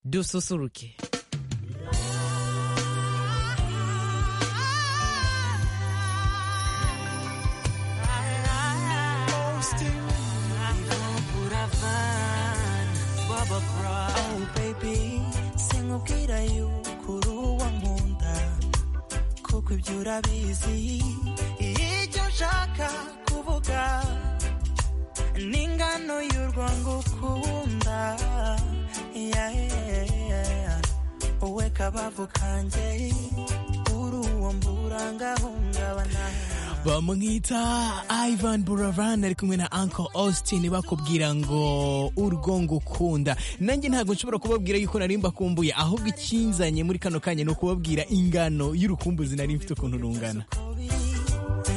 dususuruke sinkubwira yuko uri uwo nkunda kuko ibyo urabizi ibyo nshaka kuvuga ni ingano y'urwo ngukunda Yeah, yeah, yeah. wowe kabavu kanjye uri uwo mburangahungabana bamwita ivan buravan ari kumwe na uncle austin bakubwira ngo urwo ngukunda nanjye ntabwo nshobora kubabwira yuko nari mbakumbuye ahubwo ikinzanye muri kano kanya ni ukubabwira ingano y'urukumbuzi nari mfite ukuntu rungana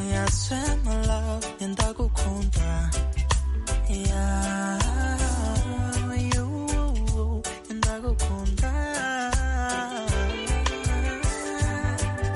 Yeah, I swear my love, and I go conta. Yeah, you, and I go conta.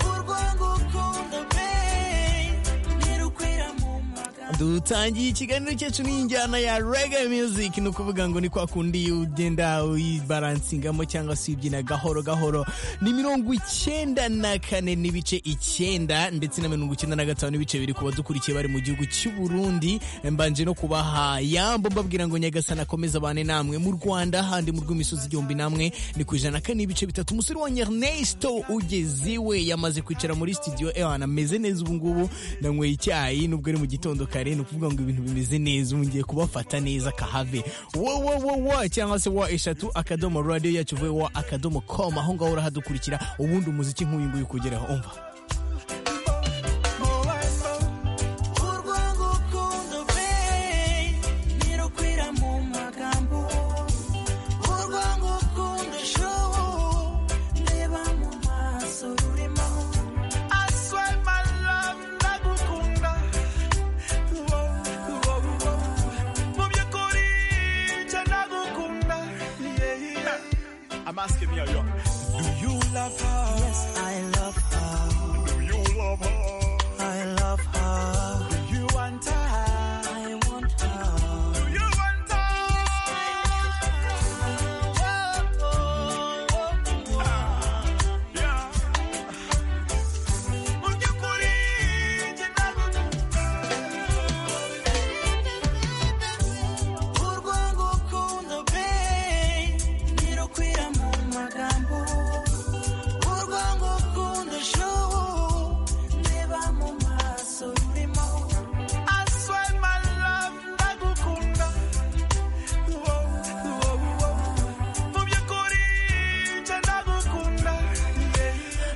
Urwango conta, babe. Nirukwira mu magambo. dutangiye ikiganiro cyacu n'injyana ya rege music ni ukuvuga ngo ni kwa kundi iyo ugenda uyibaransingamo cyangwa se uyibyina gahoro gahoro ni mirongo icyenda na kane n'ibice icyenda ndetse na mirongo icyenda na gatanu n'ibice biri ku badukurikiye bari mu gihugu cy'u Burundi mbanje no kubaha yambo mbabwira ngo nyagasana akomeze abane namwe mu rwanda handi mu rw'imisozi igihumbi namwe ni ku ijana na kane n'ibice bitatu umusore wa ernesto ugeze iwe yamaze kwicara muri studio ewe ahantu ameze neza ubungubu nanyweye icyayi nubwo ari mu gitondo kare ni ukuvuga ngo ibintu bimeze neza ubu ngiye kubafata neza kahave wowowowo cyangwa se wa eshatu akadomo radiyo yacu uvuye wa akadomo com aho ngaho urahadukurikira ubundi umuziki nk'uyu nguyu ukugeraho umva Urwango ukunda, babe. Nirukwira mu magambo. Urwango ukunda, show. Ndeba mu maso rurimo. I swear my love, ndagukunda. Wow, wow, wow. Mu by'ukuri, nje ndagukunda. Yeah, yeah. I'm asking you, yo, do you love her? Yes, I love her. Do you love her? I love her. Do you want her? I want her. Do you want her? Yeah. Mu by'ukuri, nje ndagukunda. Urwango ukunda, babe. Ntirukwira mu magambo. Urwango ukunda, show. Ndeba mu maso rurimo. I swear my love, ndagukunda. Wow, wow, wow. Mu by'ukuri, nje ndagukunda.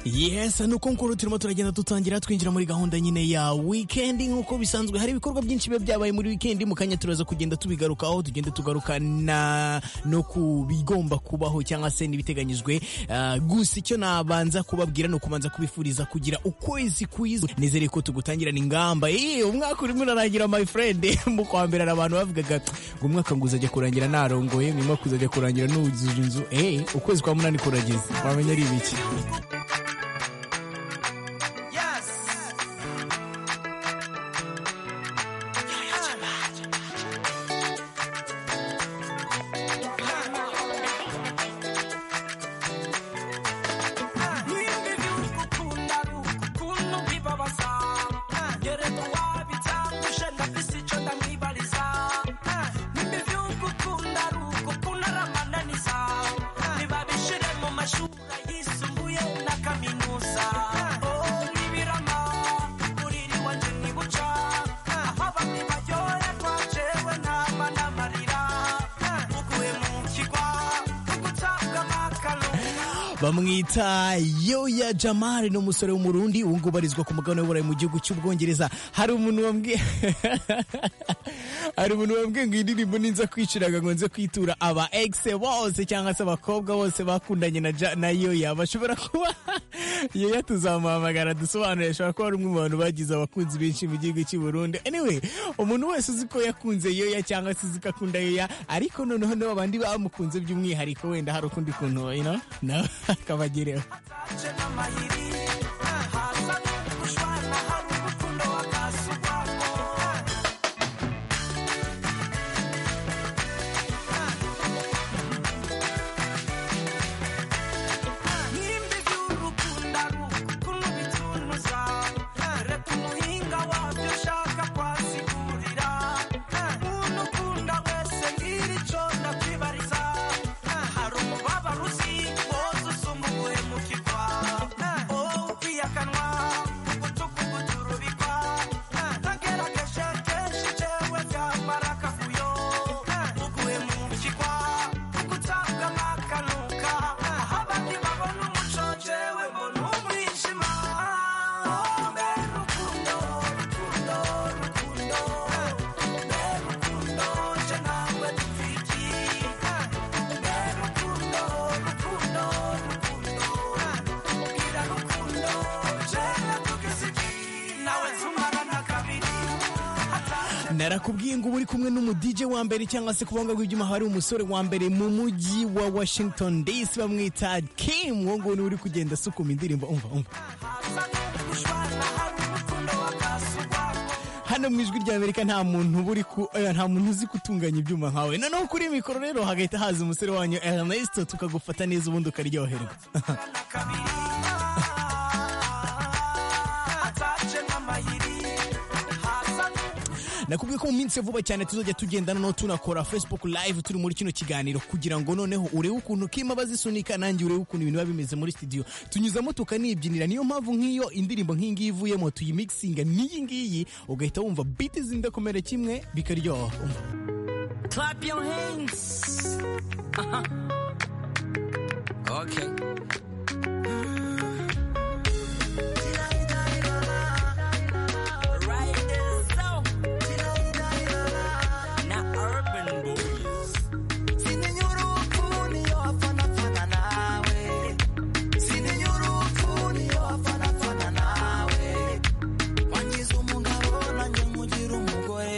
Yeah. Yes, nuko nkuru turimo turagenda dutangira twinjira muri gahunda nyine ya weekend nk'uko bisanzwe hari ibikorwa byinshi biba byabaye muri weekend mu kanya turaza kugenda tubigarukaho tugenda tugaruka na no ku bigomba kubaho cyangwa se n'ibiteganyijwe Ah, gusa icyo nabanza kubabwira ni ukubanza kubifuriza kugira ukwezi kwiza nizere ko tugutangirana ingamba eh umwaka urimo urarangira my friend mu kwa mbere hari abantu bavugaga ngo umwaka ngo uzajya kurangira narongoye nyuma kuzajya kurangira nuzuje inzu eh ukwezi kwa munani kurageze wamenya ari ibiki Yes. Mashuri yisumbuye na kaminuza oh nibirama uriri wanje nibuca aho abandi baryoherwa jewe nama n'amarira muguye mu kigwa tugutabwa amakalunga bamwita yoya jamari ni umusore w'umurundi ubu ngubu arizwa ku mugabane w'uburayi mu gihugu cy'ubwongereza hari umuntu wambwiye hari umuntu wambwiye ngo iyi ndirimbo ninza kwiciraga ngo nze kwitura aba egise bose cyangwa se abakobwa bose bakundanye na, ja, na yoya bashobora kuba yoya tuzamuhamagara dusobanure ashobora kuba ari umwe mu bantu bagize abakunzi benshi mu gihugu cy'u Burundi anyway umuntu wese uzi ko yakunze yoya cyangwa se uzi ko akunda yoya ariko noneho nabo bandi bamukunze by'umwihariko wenda hari ukundi kuntu you know? nawe akabagereho ataje n'amahiri haza n'ugushwana hari urukundo wakasugwamo narakubwiye ngo uba uri kumwe n'umu DJ wa mbere cyangwa se ku buhanga bw'ibyuma hari umusore wa mbere mu mujyi wa Washington DC bamwita Kim uwo nguwo niwe uri kugenda asukuma indirimbo umva umva hano mu ijwi rya amerika nta muntu uba uri ku eh, nta muntu uzi gutunganya ibyuma nkawe noneho kuri mikoro rero hagahita haza umusore wanyu Ernesto tukagufata neza ubundi ukaryoherwa nakubwiye ko mu minsi ya vuba cyane tuzajya tugendana no tunakora facebook live turi muri kino kiganiro kugira ngo noneho urebe ukuntu kima bazisunika nanjye urebe ukuntu ibintu biba bimeze muri studio tunyuzamo tukanibyinira niyo mpamvu nk'iyo indirimbo nk'ingiyi ivuyemo tuyimikisinga n'iyi ngiyi ugahita wumva biti zindakomere kimwe bikaryoha Umva. Clap your hands. Uh-huh. Okay. Right there, so. Now, urban boys. wangize umugabo nanjye nkugira umugore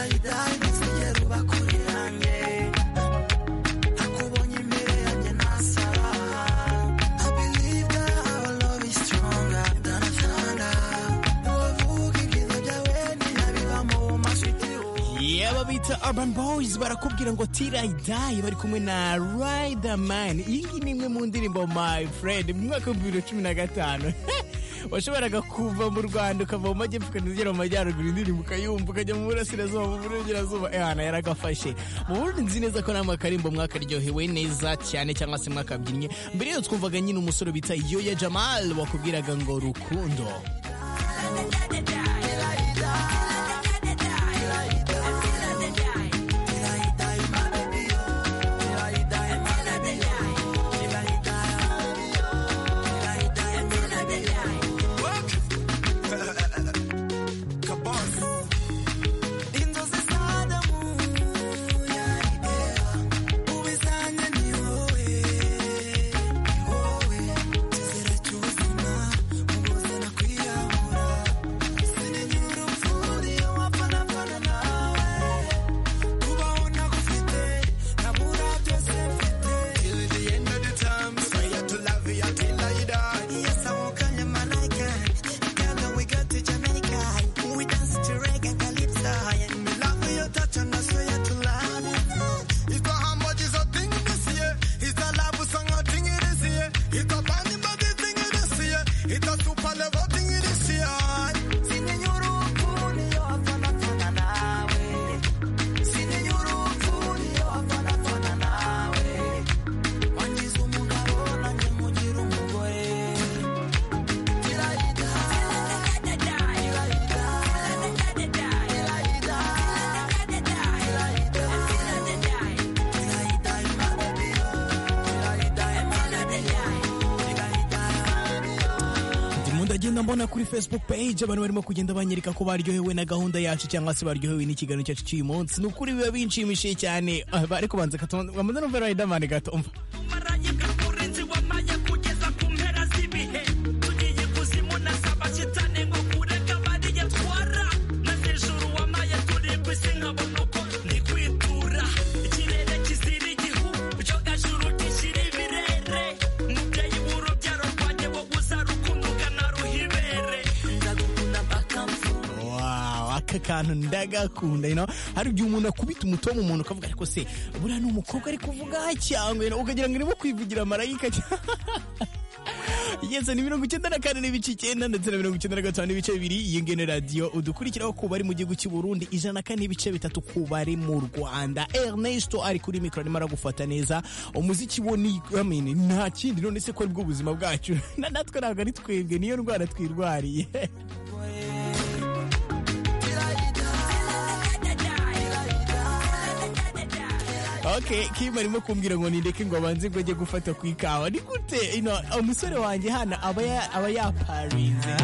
singeruba kuri yanjye Nakubonye imbere yanjye nasara. I believe that our love is stronger than thunder. Ntiwavuga ibyiza byawe ninabiba mu maso y'itiro. yaba bita urban boys barakubwira ngo tirayidayi bari kumwe na riderman iyi ngiyi ni imwe mu ndirimbo my friend mu mwaka w'ibihumbi bibiri na cumi na gatanu washoboraga kuva mu rwanda ukava mu majyepfo ukagera mu majyaruguru indirimbo ukayumva ukajya mu burasirazuba mu burengerazuba ehana yaragafashe mu burundi nzi neza ko namwe akarimbo mwakaryohewe neza cyane cyangwa se mwakabyinnye mbere yo twumvaga nyine umusore bita yoya jamal wakubwiraga ngo rukundo Inzozi z'adamu yaribera ubizanye ni wowe ni wowe kizera cy'ubuzima mubuze nakwiyahura sinigira urupfuri wapfana pfana nawe kubaho nagufite nabura byose mfite till the end of the time prayer to love you until I die yes I won't call you my like Ghana we go to Jamaica we dance to reggae calypso and we love your touch and I swear to love you if I am what is a thing this year is the love song a thing it is here if the body body thing it is here it's a super level thing it is here Sinenyoro kuni yo afana fana nawe Sinenyoro kuni yo afana fana nawe Wangize umugabo nanjye nkugira umugore ndimo ndagenda mbona kuri facebook page abantu barimo kugenda banyereka ko baryohewe na gahunda yacu cyangwa se baryohewe n'ikiganiro cyacu cy'uyu munsi ni ukuri biba binshimishije cyane Ah, ariko banza katonda amaze no vera riderman gatomva Maranye bw'umurinzi wamanye kugeza ku mpera z'ibihe. Tugiye ikuzimu nasaba shitani ngo kureka bariye twara. Maze ijuru wamaye turibwa isi nkabona uko ndi kwitura. Ikirere kizira igihu, icyogajuru gishira ibirere. Mubyeyi w'urubyaro rwanjye wowe uzarukunduka naruhibere. Wow, aka kantu ndagakunda you know? hari igihe umuntu akubita umuto mu muntu ukavuga ariko se buriya ni umukobwa ari kuvuga cyangwa you know, ukagira ngo irimo kwivugira marayika yesi ni mirongo icyenda na kane n'ibice icyenda ndetse na mirongo icyenda na gatanu n'ibice bibiri iyi ngene radiyo udukurikiraho ku bari mu gihugu cy'u Burundi ijana na kane n'ibice bitatu ku bari mu Rwanda Ernesto ari kuri mikoro arimo aragufata neza umuziki wo ni I mean, nta kindi none se ko ari bwo buzima bwacu na natwe ntabwo ari twebwe niyo ndwara twirwariye okay kim arimo kumbwira ngo nindeke ngo abanze ngo ajye gufata ku ikawa ni gute ino umusore wanjye hano aba ya- aba yaparinze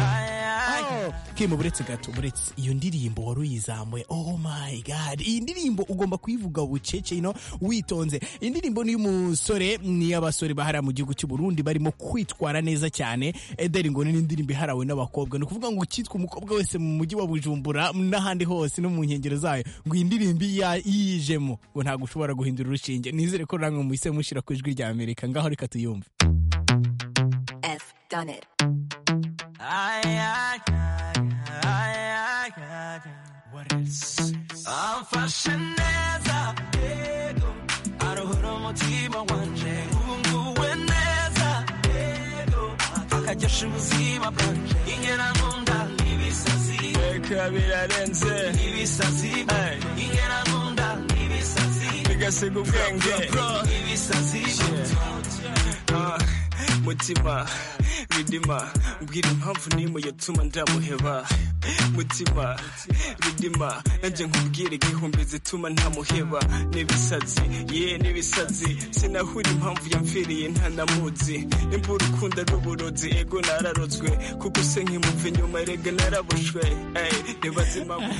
Oh, Kim buretse gato buretse iyo ndirimbo wari uyizamuye oh my god iyi ndirimbo ugomba kuyivuga bucece ino witonze iyi ndirimbo ni y'umusore ni y'abasore bahara mu gihugu cy'u Burundi barimo kwitwara neza cyane Eder ngo ni indirimbo iharawe n'abakobwa ni ukuvuga ngo ukitwa umukobwa wese mu mujyi wa Bujumbura n'ahandi hose no mu nkengero zayo ngo iyi ndirimbo iya- yijemo ngo ntabwo ushobora guhindura urushinge nizere ko namwe muhise mushyira ku ijwi rya Amerika ngaho reka tuyumve F done it. amfashe neza yego aruhura umutima wanje ubunguwe neza yego akaryosha ubuzima bwanje ingera nkunda n'ibisazi reka birarenze ibisazi ingera nkunda n'ibisazi bigasiga ubwenge ibisazi Ah, mutima ridima mbwira impamvu n'imwe yatuma ndamuheba mutima ridima nanjye nkubwira igihumbi zituma ntamuheba n'ibisazi ye n'ibisazi sinahura impamvu yamfiriye ntanamuzi nimba urukundo ari uburozi ego nararozwe kuko se nkimumva inyuma rega narabushwe Ey, nibaza impamvu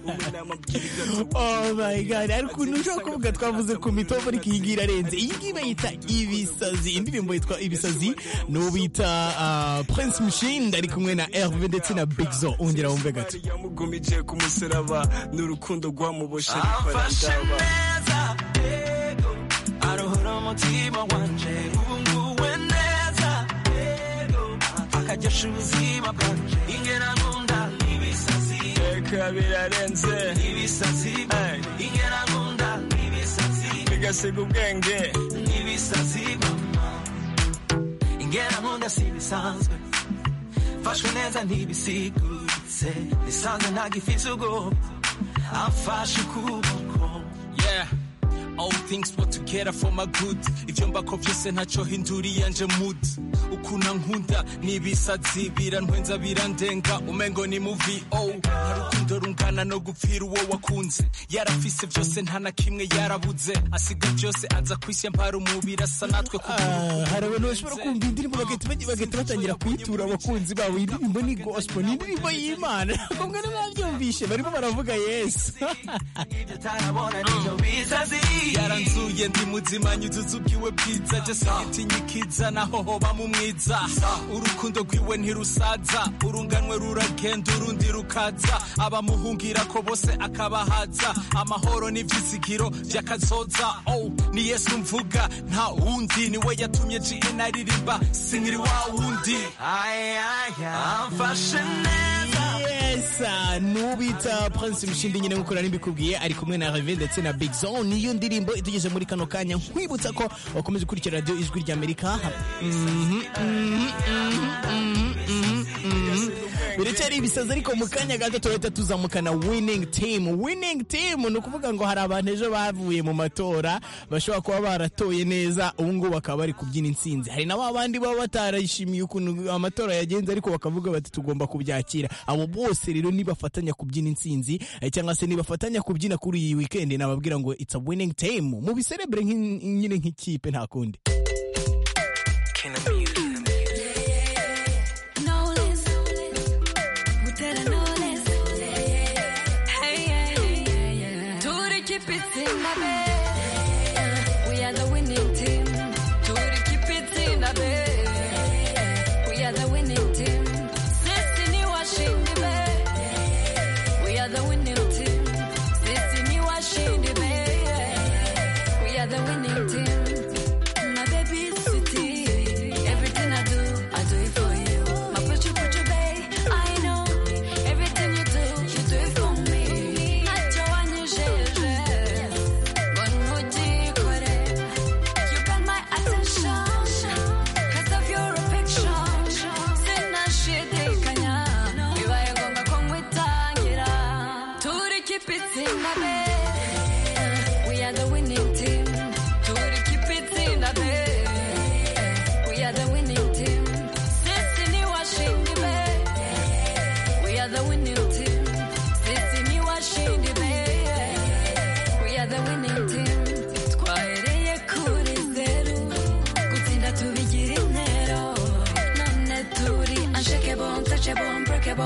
umunama mbwira igatuba Oh my god, hari ukuntu ushobora kuvuga twavuze ku mitobo ariko iyi ngiyi irarenze. Iyi ngiyi bayita ibisazi, indirimbo yitwa ibisazi, ni uwo bita ah, Prince Mushindi ari kumwe na Herve ndetse na Big Zo, ongera wumve gato. yamugumije ku musaraba n'urukundo rwamuboshe amfashe neza yego aruhura umutima wanje ubunguwe neza yego akaryosha ubuzima bwanje ingera nkunda n'ibisazi reka birarenze ibisazi ingera nkunda n'ibisazi bigasiga ubwenge n'ibisazi mama ingera nkunda si bisanzwe mfashwe neza ntibisiguritse nisanze ntagifite ubwoba amfashe ukuboko Yeah. All things work together for my good ibyo mbako byose ntacyo hinduriye nje mood ukuna nkunda n'ibisazi birantwenza birandenga umengo ni mu vo hari urukundo rungana no gupfira uwo wakunze yarafise byose nta na kimwe yarabuze asiga byose aza kwisi mpara umubiri asa natwe ku Ah, hari abantu bashobora kumva indirimbo bagahita bagi- bagahita batangira kuyitura abakunzi babo iyi ndirimbo ni gospel ni indirimbo y'imana kumwe n'ababyumvishe barimo baravuga yesu ibyo utarabona nibyo bisazi yaranzuye ndi muzima nyuzuza ubwiwe bwiza jasagitinya ikiza naho hoba mu mwiza urukundo rwiwe ntirusaza urunganwe ruragenda urundi rukaza abamuhungira ko bose akabahaza amahoro n'ibyizigiro by'akazoza oh, ni yesu mvuga nta wundi niwe yatumye gn aririmba sinkiri wa wundi amfashe neza Yes, ah, nubita Prince Mushindi nyine nk'uko nari mbikubwiye ari kumwe na Hervé ndetse na Big Zone niyo ndirimbo itugeze muri kano kanya nkwibutsa ko wakomeza gukurikira radio ijwi rya Amerika Mhm, mhm, mhm, mhm, mhm, mhm. biracyari ibisazi ariko mu kanya gato turahita tuzamukana winning team winning team ni ukuvuga ngo hari abantu ejo bavuye mu matora bashobora kuba baratoye neza ubu ngubu bakaba bari kubyina intsinzi hari na ba bandi baba batarishimiye ukuntu amatora yagenze ariko bakavuga bati tugomba kubyakira abo bose rero nibafatanya kubyina intsinzi eh, cyangwa se nibafatanya kubyina kuri iyi weekend nababwira ngo it's a winning team mubiserebure nk'in- nyine nk'ikipe nta kundi Knowless. With that I know less. Hey, yeah, yeah, yeah. To the keep it in the bed. We are the winning team. To the keep it in the bed. We are the winning team. Sissy washing the bed. We are the winning team. Sissy washing the bed. We are the winning team. My baby.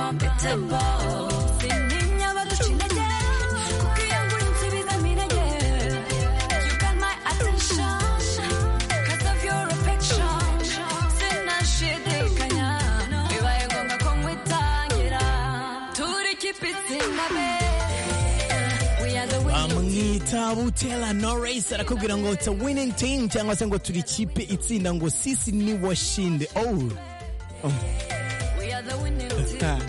invincible. Sintinya baduca intege, kuko iyo nkurinsubiza mirage. You got my attention, 'cause of your affection. Sinashidikanya, bibaye ngombwa ko nkwitangira. Turi keep it in the bed. We are the winning bamwita butera noresi arakubwira ngo it's a winning team cyangwa se ngo turi ikipe itsinda ngo sisi ni washinde oh We are the winning team.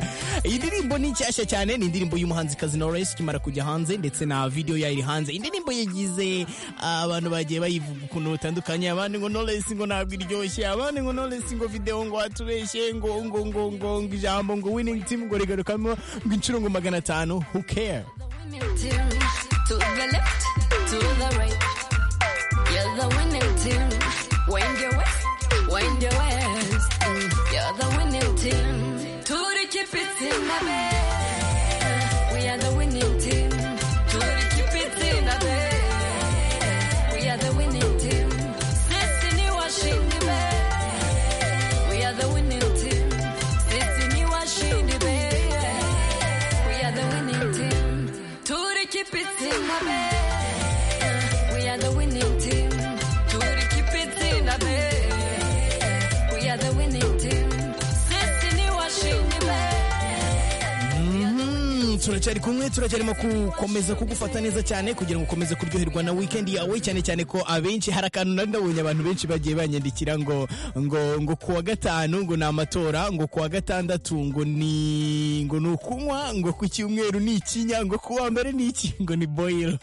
iyi ndirimbo ni nshyashya cyane ni indirimbo y'umuhanzikazi noresi ikimara kujya hanze ndetse na video yayo iri hanze iyi ndirimbo yagize abantu bagiye bayivuga ukuntu butandukanye abandi ngo noresi ngo ntabwo iryoshye abandi ngo noresi ngo video ngo watubeshye ngo ngo ngo ngo ngo ijambo ngo winning team ngo rigarukamo ngo inshuro ngo magana atanu who care To the left, to the right. You're the winning team. Wind your waist, wind your waist. Mm, You're the winning team. To the keep it in the bed. We are the winning team. To the keep it in the bed. We are the winning team. Destiny washing the bed. We are the winning team. Destiny washing the bed. We are the winning team. Turi keep it in the bed. We are the winning team. Turi keep it in the bed. We are the winning team. Destiny washing the bed. Mm, turacyari kumwe turacyarimo gukomeza kugufata neza cyane kugira ngo ukomeze kuryoherwa na weekend yawe cyane cyane ko abenshi hari akantu nari nabonye abantu benshi bagiye banyandikira ngo ngo ngo kuwa gatanu ngo ni amatora ngo kuwa gatandatu ngo ni ngo ni ukunywa ngo ku cyumweru ni ikinya ngo kuwa mbere ni iki ngo ni boil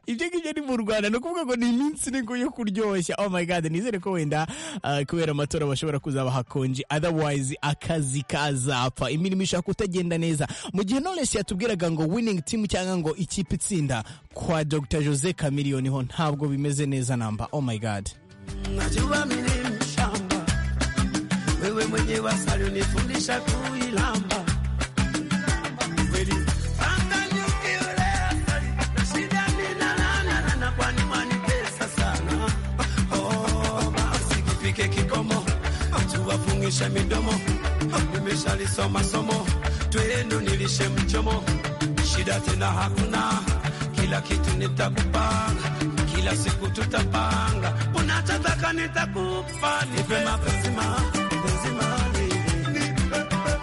ibyo ngibyo ni mu rwanda ni ukuvuga ngo ni iminsi ni yo kuryoshya oh my god nizere ko wenda ah, kubera amatora bashobora kuzaba hakonje otherwise akazi kazapfa imirimo ishobora kutagenda neza mu gihe knowless yatubwiraga ngo winning team cyangwa ngo ikipe itsinda kwa dr jose chameleone ho ntabwo bimeze neza namba oh my god najua milima shamba wewe mwenye wasali unifundisha kuilamba kweli Angalia ukiule asali, na shida nina lana, lana kwani mwanitesa sana Oh, basi kifike kikomo tuwafungishe midomo nimeshalisoma somo twenu nilishe mchomo shida tena hakuna kila kitu nitakupanga kila siku tutapanga unachotaka nitakupa nipe mapenzi mapenzi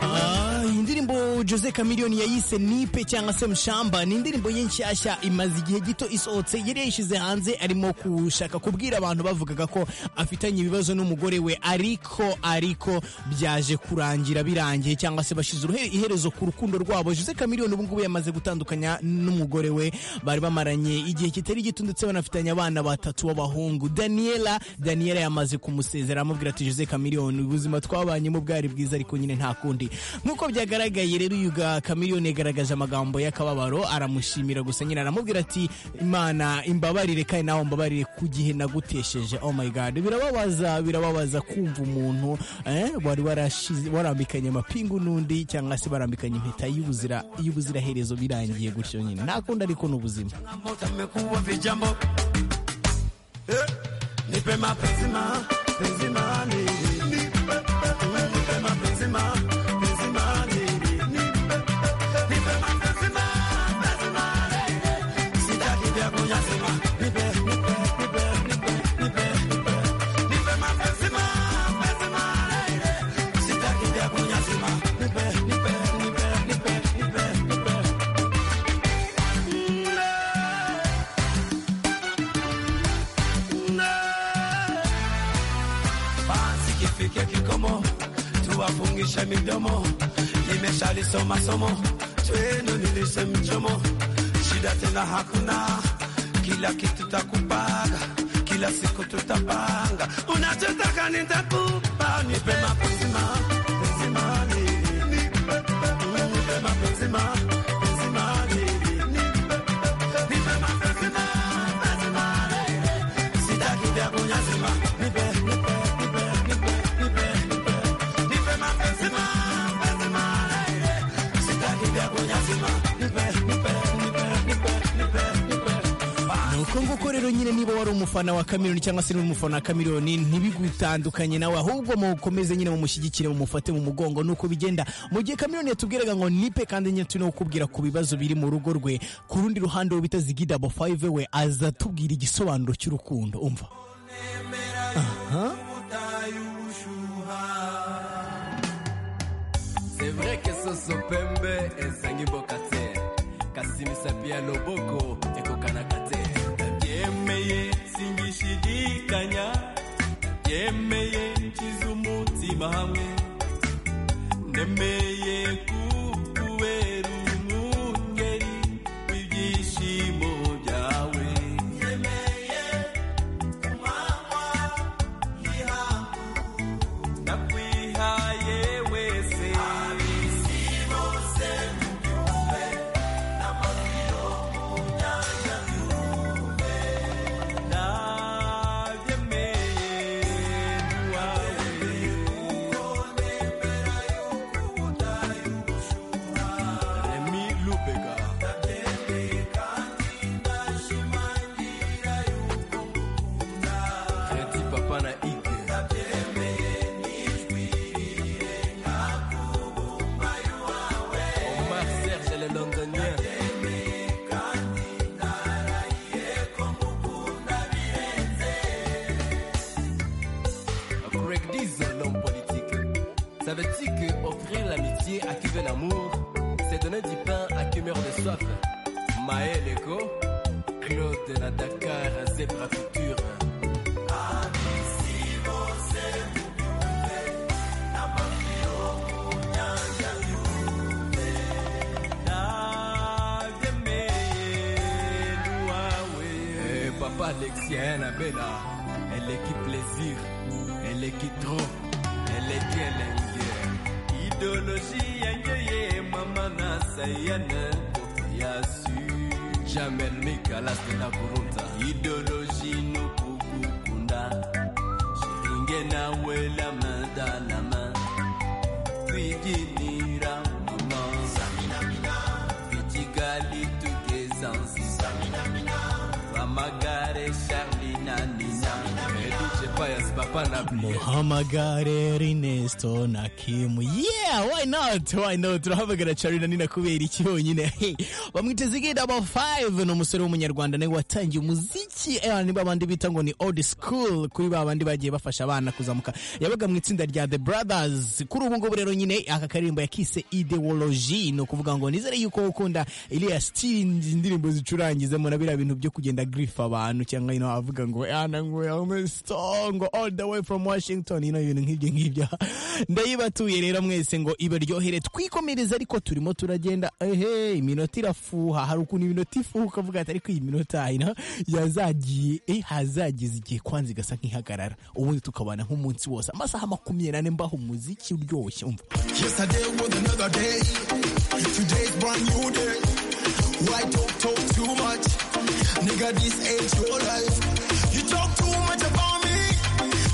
Ah, iyi indirimbo jose chameleone yayise nipe cyangwa se mushamba ni indirimbo ye nshyashya imaze igihe gito isohotse yari yayishyize hanze arimo gushaka kubwira abantu bavugaga ko afitanye ibibazo n'umugore we ariko ariko byaje kurangira birangiye cyangwa se bashyize uruhe- iherezo ku rukundo rwabo jose chameleone ubu ngubu yamaze gutandukanya n'umugore we bari bamaranye igihe kitari gito ndetse banafitanye abana batatu b'abahungu daniela daniela yamaze kumusezera amubwira ati jose chameleone ubuzima twabanyemo bwari bwiza ariko nyine nta kundi nk'uko byagaragaye rero uyu ga chameleone yagaragaje amagambo y'akababaro aramushimira gusa nyine aramubwira ati imana imbabarire kandi nawe mbabarire ku gihe nagutesheje oh my god birababaza birababaza kumva umuntu eh, wari warashize- warambikanye amapingu n'undi cyangwa se barambikanye impeta y'ubuzira y'ubuziraherezo birangiye gutyo nyine nta kundi ariko ni ubuzima changamoto amekuwa vijambo Eh, nipe mapenzi mapenzi mani nipe mapenzi mapenzi mani nipe nipe mapenzi mapenzi mani sitaki vya kunyanyasima nipe nipe nipe nipe nipe nipe nipe mapenzi mapenzi mani sitaki vya kunyanyasima nipe nipe nipe nipe nipe nipe basi kifike kikomo tuwafungishe midomo nimeshalisoma somo twenu nilishe mchomo shida tena hakuna kila kitu takupaga kila siku tutapanga unachotaka nitakupa nipe mapenzi mapenzi mani nipe mapenzi mapenzi mani nipe nipe mapenzi mapenzi mani sitaki vya kunyazima nipe nipe nipe nipe nipe nipe nipe mapenzi mapenzi malaire sitaki vya kunyazima nipe nipe nipe nipe nipe nipe ni uko kongo ko rero nyine niba wari umufana wa kamironi cyangwa se uri umufana wa kamironi ntibigutandukanye nawe ahubwo mukomeze nyine mumushyigikire mumufate mu mugongo nuko bigenda mu gihe kamironi yatubwiraga ngo nipe kandi nyine turi no kukubwira ku bibazo biri mu rugo rwe ku rundi ruhande uwo bita zigidabo 5 we azatubwira igisobanuro cy'urukundo umva C'est vrai que Soso Pembe ezangi mboka te kasi misapi ya loboko ekokanaka te nabyemeye singishidikanya byemeye nkiza umutima hamwe nemeye kukubera umwungeri w'ibyishimo byawe nemeye kumanywa y'ihangu nakwihaye wese abisi bose mubyumve n'amabiro mu nyanja y'urume nabyemeye ntiwawe kuko nemera yuko udaye ubushuha remi lubega nabyemeye kandi ndashimangira yuko ngukunda kreti papa na ige nabyemeye Omar Serge le londonien Greg Dizon, l'homme politique. Ça veut dire que offrir l'amitié à qui veut l'amour, c'est donner du pain à qui meurt de soif. Maël Ego, Claude de la Dakar, Zebra Future. Eh, Papa Alexia Annabella, elle est qui plaisir, elle est qui trop, elle est qui elle aime bien. Idéologie, yengeye, maman Nasayane, Kofiasu, Jamel Mikalas de la Kurunta. Idéologie, nous Kukukunda, Shiringena, Wela, main dans la main. Twiginira, maman, Samina, Vitigali, Tukezansi, amagare Charlie na Nina Edouce Payas Papa na Blie muhamagare rinesto na kimu yeah why not why not turahamagara carina nina kubera iki bonyine Hey, bamwiteze igihe daba 5 ni umusore w'umunyarwanda nawe watangiye umuziki eh, ni babandi bita ngo ni old school kuri ba bandi bagiye bafasha abana kuzamuka yabaga mu itsinda rya the brothers kuri ubu ngubu rero nyine aka karirimbo yakise ideology ni ukuvuga ngo nizere yuko ukunda iriya stingi indirimbo zicurangizemo na biriya bintu byo kugenda grifa abantu cyangwa you know, avuga ngo yana ngo yame song all the way from Washington you know, ibintu nk'ibyo ngibyo ndayibatuye rero mwese ngo ibaryohere twikomereze ariko turimo turagenda ehe iminota irafuha hari ukuntu iminota ifuha ukavuga ati ariko iyi minota you know, yazagiye eh, hazagize igihe kwanza igasa nk'ihagarara ubundi tukabana nk'umunsi wose amasaha makumyabiri n'ane mbaho umuziki uryoshye umva Yesterday was another day. Today's brand new day. Why talk talk too much? Nigga, this ain't your life. You talk too much about me.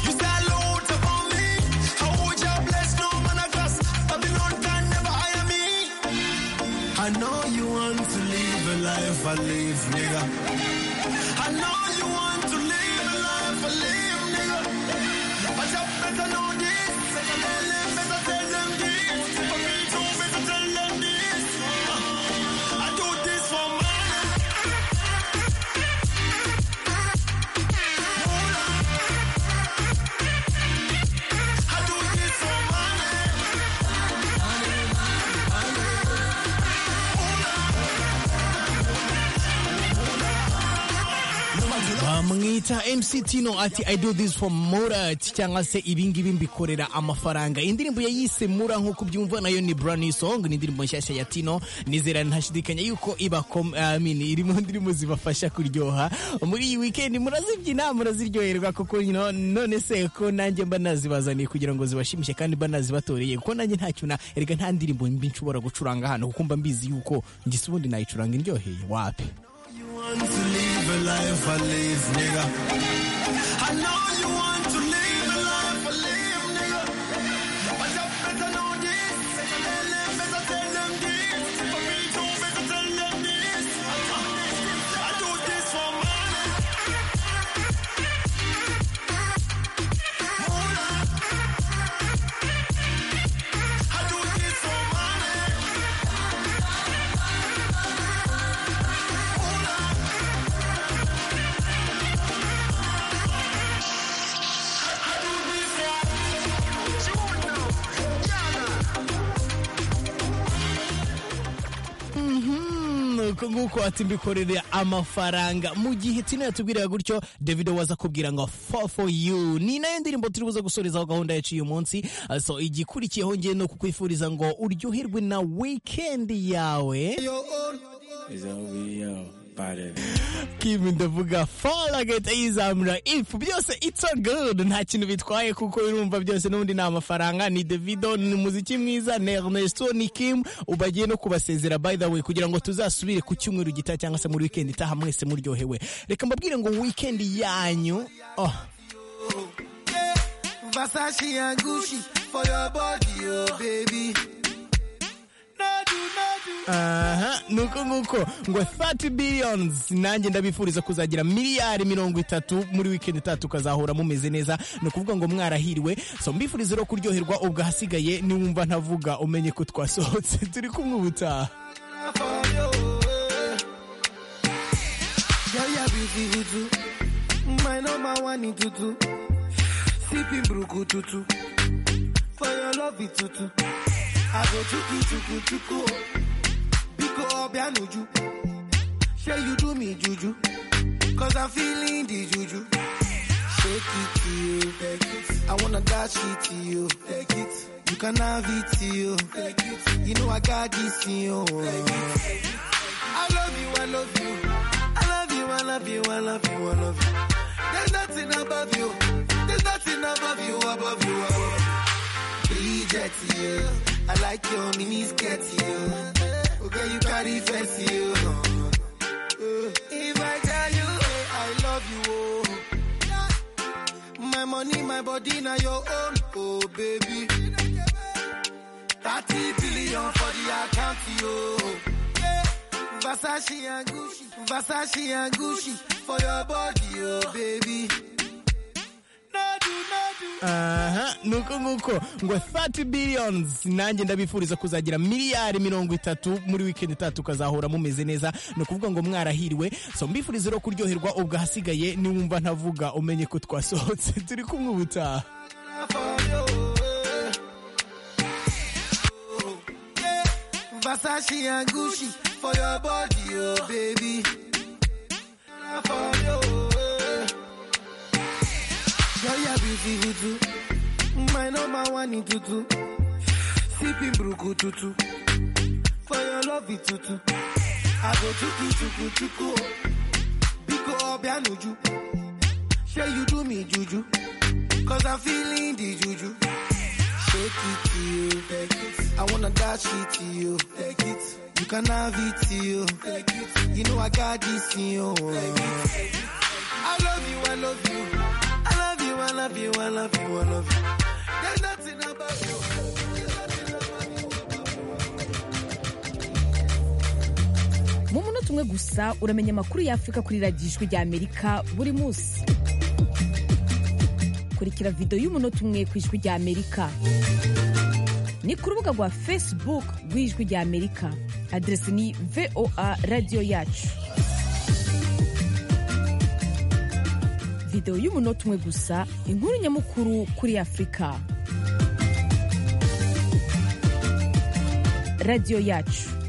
You say loads about me. How would you bless no man I guess? I've been on time, never hire me. I know you want to live a life I live, nigga. I know you want to live a life I live, nigga. I just better know this. Better tell them, better tell them this. For me too, better tell them this. I do this for money. I do this for money. bamwita MC Tino ati I do this for Murat cyangwa se ibingibi mbikorera amafaranga indirimbo yayise Mura nk'uko byumva nayo ni brand new song ni indirimbo nshyashya ya Tino nizera ntashidikanya yuko ibakom I mean iri mu ndirimbo zibafasha kuryoha muri iyi weekend murazibyina muraziryoherwa kuko you know, none se ko nanjye mba nazibazaniye kugira ngo zibashimishe kandi mba nazibatoreye kuko nanjye ntacyo na erega nta ndirimbo mbi nshobora gucuranga hano kuko mba mbizi yuko ngisa ubundi nayicuranga indyoheye wapi You want to live a life I live, nigga. I know you want to live a life I live, nigga. But you better know this. Better tell them, better tell them this. For me too, better tell them this. I do this for money. uko nguko ati mbikorere amafaranga mu gihe tino yatubwiraga gutyo davido waza kubwira ngo fall for you ni nayo ndirimbo turi buze gusorezaho gahunda yacu uyu munsi so igikurikiyeho ngiye no kukwifuriza ngo uryoherwe na weekend yawe Kim ndavuga fall again izamura if byose it's all good nta kintu bitwaye kuko birumva byose n'ubundi ni amafaranga ni Davido ni muziki mwiza ni Ernesto ni Kim ubagiye no kubasezera by the way kugira ngo tuzasubire ku cyumweru gitaha cyangwa se muri weekend itaha mwese muryohewe reka mbabwire ngo weekend yanyu oh Versace and Gucci for your body, oh baby. No do, no do. aha nuko nguko ngo 30 billions nanjye ndabifuriza kuzagira miliyari mirongo itatu muri weekend itatu ukazahura mumeze neza ni ukuvuga ngo mwarahiriwe so mbifuriza rero kuryoherwa ubwo ahasigaye niwumva ntavuga umenye ko twasohotse turi kumwe ubutaha Yeah, yeah, busy hutu. My number one in tutu. Sipping bruku tutu. For your love it tutu. I go chuku chuku chuku. Biko obianuju. Say you do me juju. Cause I'm feeling the juju. Shake it to you. Take it. I wanna dash it to you. Take it. You can have it to you. Take it. You know I got this in you. Take it. I love you, I love you. I love you, I love you, I love you, I love you. There's nothing above you. There's nothing above you, above you, above you. Reject you. I like your mini skirt, you. Okay, you carry fancy, you. If I tell you, eh, I love you, oh. My money, my body, now your own, oh baby. 30 billion for the account, yo. Yeah. Versace and Gucci, Versace and Gucci for your body, oh baby. No do, no do. aha nuko nguko ngo 30 billions nanjye ndabifuriza kuzagira miliyari mirongo itatu muri weekend itatu ukazahura mumeze neza ni ukuvuga ngo mwarahiriwe so mbifuriza rero kuryoherwa ubwo ahasigaye niwumva ntavuga umenye ko twasohotse turi kumwe ubutaha Versace and Gucci for your body, oh baby. For you, eh. Girl, you're beauty tutu. My number one in tutu. Sipping bruku tutu. For your love it tutu. I go chuku chuku chuku. Biko obianuju. Say you do me juju. Cause I'm feeling the juju. Shake it to you. Take it. I wanna dash it to you. Take it. You can have it to you. Take it. You know I got this in you. Take it. I love you, I love you. I love you, I love you, I love you, I love you. There's nothing about you. mu munota umwe gusa uramenya amakuru y'afurika kuri radiyo ijwi ry'amerika buri munsi kurikira videwo y'umunota umwe ku ijwi ry'amerika ni ku rubuga rwa facebook rw'ijwi ry'amerika aderesi ni voa radiyo yacu videwo y'umunota umwe gusa inkuru nyamukuru kuri afurika radiyo yacu